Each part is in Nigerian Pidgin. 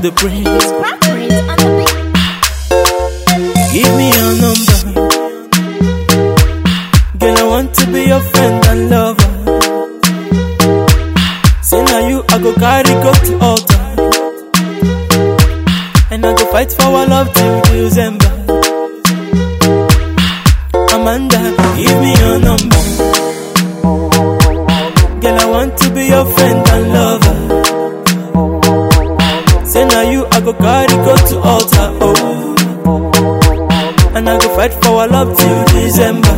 the prince. Crackers on the beat. Give me your number. Girl, I want to be your friend and lover. Say now you, I go carry go to altar. And I go fight for our love till December. Amanda, give me your number. Girl, I want to be your friend and lover. Say now you, I go carry go to altar. Oh. And I go fight for our love till December.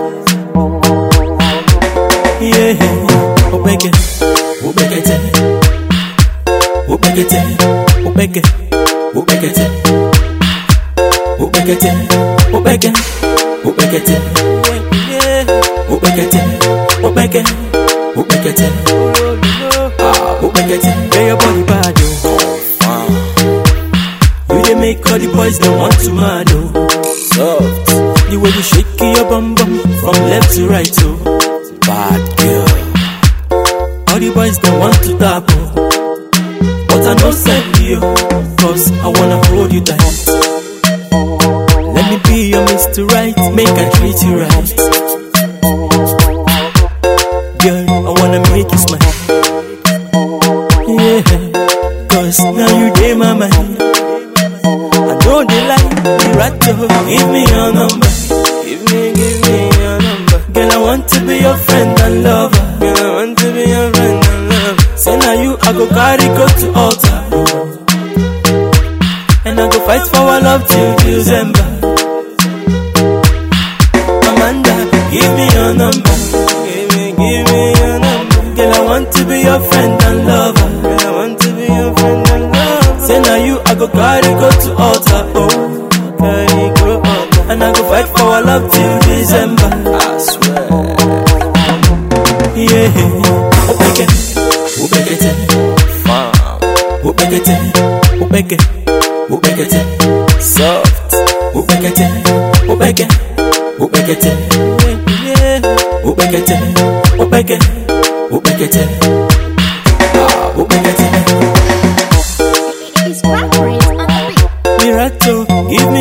Yeah, Obeke, Obekete, Obekete, Obeke, Obekete, Obekete, Obeke, Obekete, yeah, Obekete, Obeke, Obekete, ah, Obekete, yeah, your body bad, oh. You dey make all the boys they want to mad, oh. Soft. The way you shake your bum bum from left to right, oh. Bad girl. All the boys they want to tap, oh. But I no send you, cause I wanna hold you tight. Let me be your Mr. Right, make I treat you right. Girl, I wanna make you smile. Yeah, cause now you dey my mind. I know they like me right to give me your number. Give me, give me your number. Girl, I want to be your friend and lover. Girl, I want to be your friend and lover. Say now you, I go carry go to altar. And I go fight for our love till December. Amanda, give me your number. Give me, give me your number. Girl, I want to be your friend and lover. Girl, I want to be your friend and lover. Say now you, I go carry go to altar. Oh, carry go altar. And I go fight for our love till December. I swear. Yeah, Obeke, Obekete, farm, Obekete, Obeke, Obekete, soft, Obekete, Obeke, Obekete, yeah, Obekete, Obeke, Obekete, ah, Obekete. It's crackers on the beat. Mirato, give me